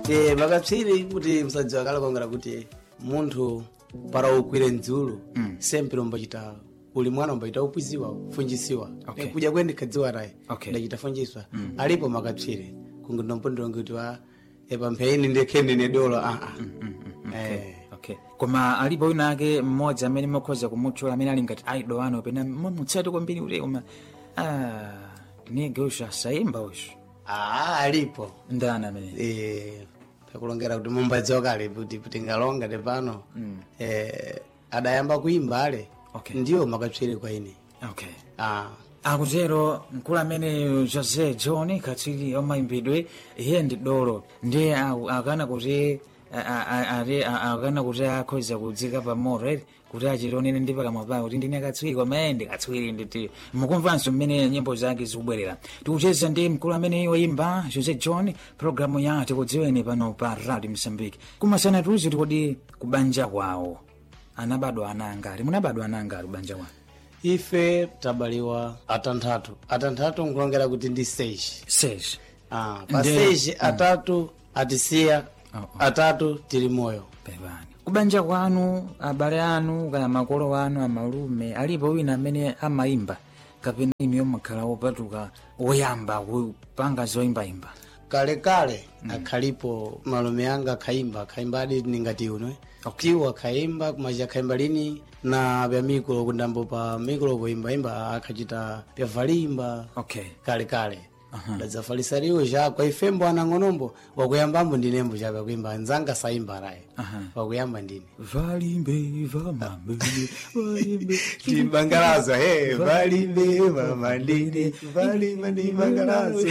Eh, makatswiri kuti msadziwa kale kongera kuti munthu para ukwire mdzulu sempre umbachita uli mwana umbachita upwiziwa kufunjisiwa Okay. kudya kwe ndikhadziwa tayi Okay. ndachita funjiswa alipo makatswiri kungi ndompondolonga kuti wa epa mpheini ndekhe ndine dolo aa Eh. okay koma alipo wina ake mmodzi amene mukhoza kumutchula amene ali ngati idol wanu pena mutsati kwambiri kuti koma ah, nige usho asayimba usho Ah, alipo ndani amene eh pakulongera kuti mumbadziwa kale kuti kuti ngalonga tepano eh adayamba kuimba ale Okay. ndiwo makatswiri kwa ine okay ah akutero mkulu amene jose john katswiri omayimbidwe iye ndi dolo ndiye aku- akana kuti a- a- a- ati- a- akana kuti akhoza kudzika pa moto eti kuti achilonene ndi pakamwa pawo kuti ndine katswiri koma iye ndi katswiri nditi mukumvanso mmene nyimbo zake zikubwerera tikucheza ndi mkulu amene woyimba jose john programu ya tikudziweni pano pa radio msambiki kumasana tuzi tikodi kubanja kwawo anabadwa anangati munabadwa anangati kubanja kwawo ife tabaliwa atanthatu atanthatu nkulongera kuti ndi stage seji ah pa Ndi- stage atatu atisiya Oh, oh. atatu tili moyo pepani kubanja kwanu abale anu kaya makolo anu amalume alipo wina amene amayimba kapena imi yomakhala wopatuka woyamba kupanga zoyimbayimba kalekale akhalipo malume anga akhaimba akhaimba adi ningati uno Okay. tiwo akhaimba kumacha akhaimba lini na pya mikolo kundambo pa mikolo poimbaimba akhachita pya valimba okay kalekale dadzafalisaliwo chakwa ifembo anang'onombo wakuyambambo ndinembo chapya kuimba anzanga saimba raye Aha. wakuyamba ndine valimbe vamambe valimbe timbangalazo he valimbe vamandine valimba ndimbangalazo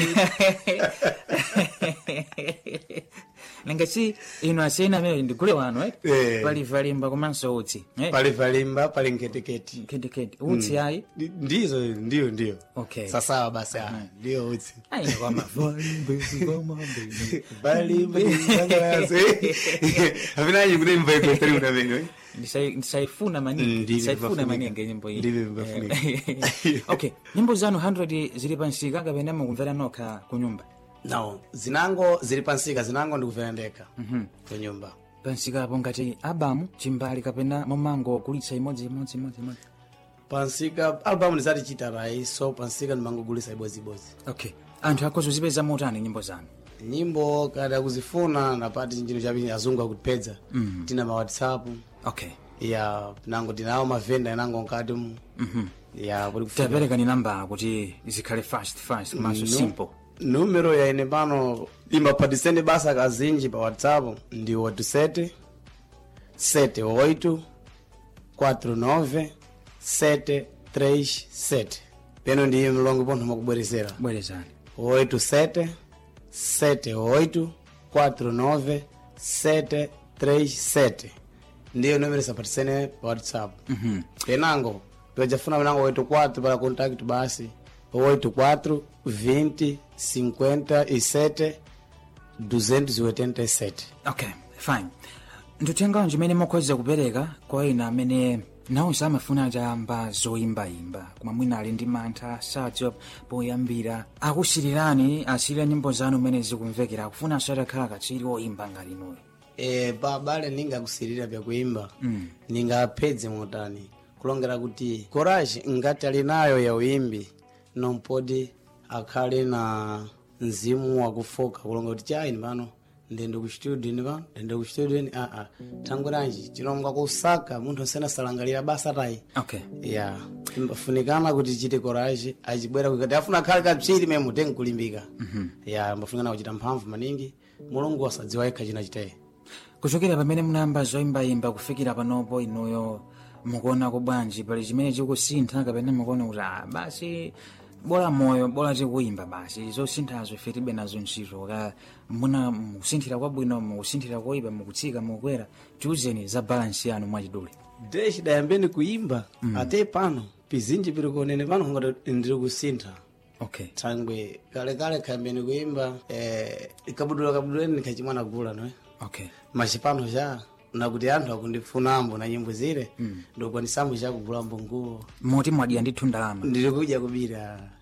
nangasi ino asena amene ndigule wanu eh? Eh. pali valimba komanso utsi eh? pali valimba pali nketeketi kedekede utsi ayi Ndi- ndizo ndiyo ndiyo Okay. sasawa basi ah, ndiyo utsi ayi kwama valimbe vamambe valimba ndimbangalazo avinanyi kuti imva ikweteri unamene Ndisai- ndisaifuna Mm, maningi ndivyo ndisaifuna vibafunika. maningi nyimbo iyi Ndivyo vibafunika. Eh, okay nyimbo zanu 100 zili pansika kapena mukumvera nokha ku nyumba no zinango zili pansika zinango ndikuvera ndekha ku nyumba pansikapo ngati abamu chimbali kapena mumango kulitsa imodzi imodzi imodzi imodzi pansika albamu ndizatichita rai so pansika ndimangogulisa ibodzibodzi okay anthu akhoza kuzipeza motani nyimbo zanu nyimbo kada kuzifuna napati chinthu chapi azungu akutipedza tina ma whatsapp okay ya nango tinawo mavenda inango nkati mu ya kuti kufika tapereka ni namba kuti zikhale fast fast komanso simple numero ya ine pano imbapatisende basa kazinji pa whatsapp ndi 87 78 49 737 peno ndiye mlongo pontho makubweresera bwerezani 87 78 49 737 ndiyo numero sapatisene pa whatsapp penango pejafuna penango 84 para contact basi 84 20 57 287 okay fine nditengawo chimene mukhoza kupereka kwa ina amene nawonso amafuna chamba zoyimbayimba koma mwina ali ndi mantha sadziwa poyambira akusirirani asirira nyimbo zanu mmene zikumvekera akufunanso atakhala katswiri woyimba ngati inuyo e, babale ningakusirira pyakuimba mm. ningaphedze motani kulongera kuti courage ngati ali nayo ya uimbi nompodi akhale na mzimu wakufoka kulonga kuti chaini pano ndende ku studio ni pano ndende ku studio ni aa thangwiranji chilonga kusaka munthu nsena salangalira basa tayi okay ya imbafunikana kuti chite courage achibwera kukati afuna akhale katswiri meme mutenga kulimbika ya imbafunikana kuchita mphamvu maningi mulungu wasadziwa yekha china chitayi kuchokera pamene munayamba zoyimbayimba kufikira panopo inuyo mukuona ko bwanji pali chimene chikusintha kapena mukuona kuti ah, basi bola moyo bola tikuyimba basi zosinthazo ife tibe nazo ntchito ka muna mukusinthira kwabwino mukusinthira koyipa mukutsika mukukwera tiuzeni za balansi yanu mwachidule deshi dayambeni kuimba ate pano pizinji piri kuonene pano ngati ndiri kusintha okay thangwe kalekale khayambeni kuimba eh, kabudula kabuduleni nikhachimwana gula noe okay machipano cha nakuti anthu akundifunambo na nyimbo zile mm. ndikukwanisambo chakugulambo nguwo moti mwadya ndithu ndalama ndiri kudya kubira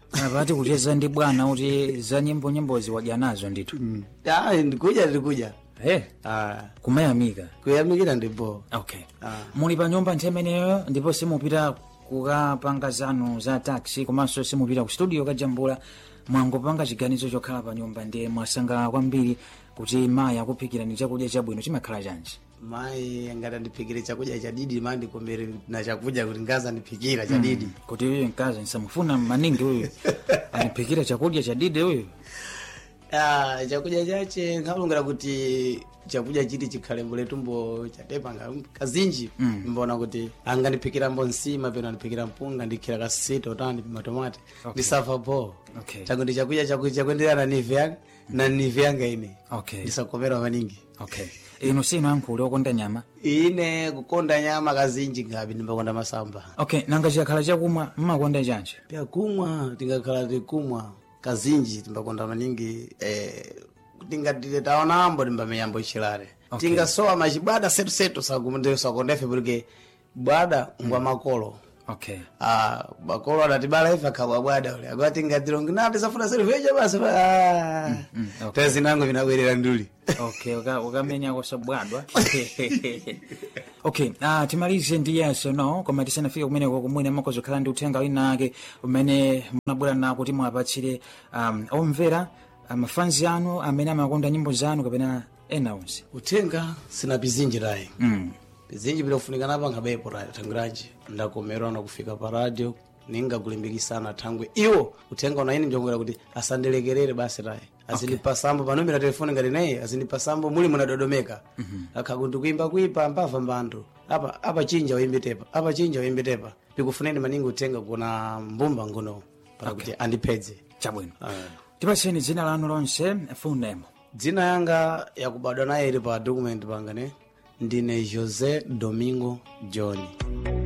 apati kucheza ndi bwana kuti za nyimbo nyimbozi wadya nazo ndithu Ah, ndikuja ndikuja he Ah, kumayamika kuyamikira ndipo okay Ah. muli pa nyumba nthawi imeneyo ndipo simupita kukapanga zanu za taxi komanso simupita ku studio kajambula mwangopanga chiganizo chokhala pa nyumba ndiye mwasangalala kwambiri kuti mayi akuphikirani chakudya chabwino chimakhala chanji mayi ngati andiphikire chakudya chadidi ma ndikombere na chakudya kuti ngaza andiphikira chadidi kuti uyu mkazi nsamufuna maningi uyu aniphikira chakudya chadidi uyu Ah, chakudya chache nkhalungira kuti chakudya chiti chikhale mbule tumbo chatepanga kazinji mbona kuti angandiphikira mbo nsima peno andiphikira mpunga ndikhira kasita utani matomate ndisafa po Okay. chakuti chakudya chakuti chakuenderana na nive yanga na nive yanga ine okay ndisakomera maningi okay inu sinu ankhuli okonda nyama ine kukonda nyama kazinji ngapi ndimbakonda masamba okay nanga chikhala chakumwa mmakonda chanji pia kumwa tingakhala tikumwa kazinji timbakonda maningi eh, tingatile taonambo timbameyambo ichilare Okay. tingasowa machibwada setusetu sakondefe porque bwada ngwa makolo okay Ah, makolo adatibala ife akabwa bwada ule agwa tingatilongi na tisafuna seruveja basi ah. mm, okay. tezinango vinabwerera nduli okay uka- ukamenya kusabwadwa okay uh, timalize ndi yes or no koma tisanafike kumeneko kumwene makozokhala ndi uthenga wina ake umene munabwera nawo kuti muwapatsire um, omvera mafanzi anu amene amakonda nyimbo zanu kapena ena onse uthenga sina pizinji tayi mm. pizinji pilofunika napanga bepo tayi tangiranji ndakomerwa na kufika pa radio ningakulimbikisana thangwe iwo uthenga una ine njongera kuti asandilekerere basi tayi azindipasambo panomera telefoni ngati naye azindipasambo muli munadodomeka akhakuti kuimba kuipa mbava mbanthu apa apa chinja uimbe tepa apa chinja uimbe tepa pikufuneni maningi uthenga kuna mbumba ngono para kuti andiphedze chabwino Ah. tipatseni dzina lanu lonse full name dzina yanga yakubadwa naye ili pa document panga ne ndine jose domingo john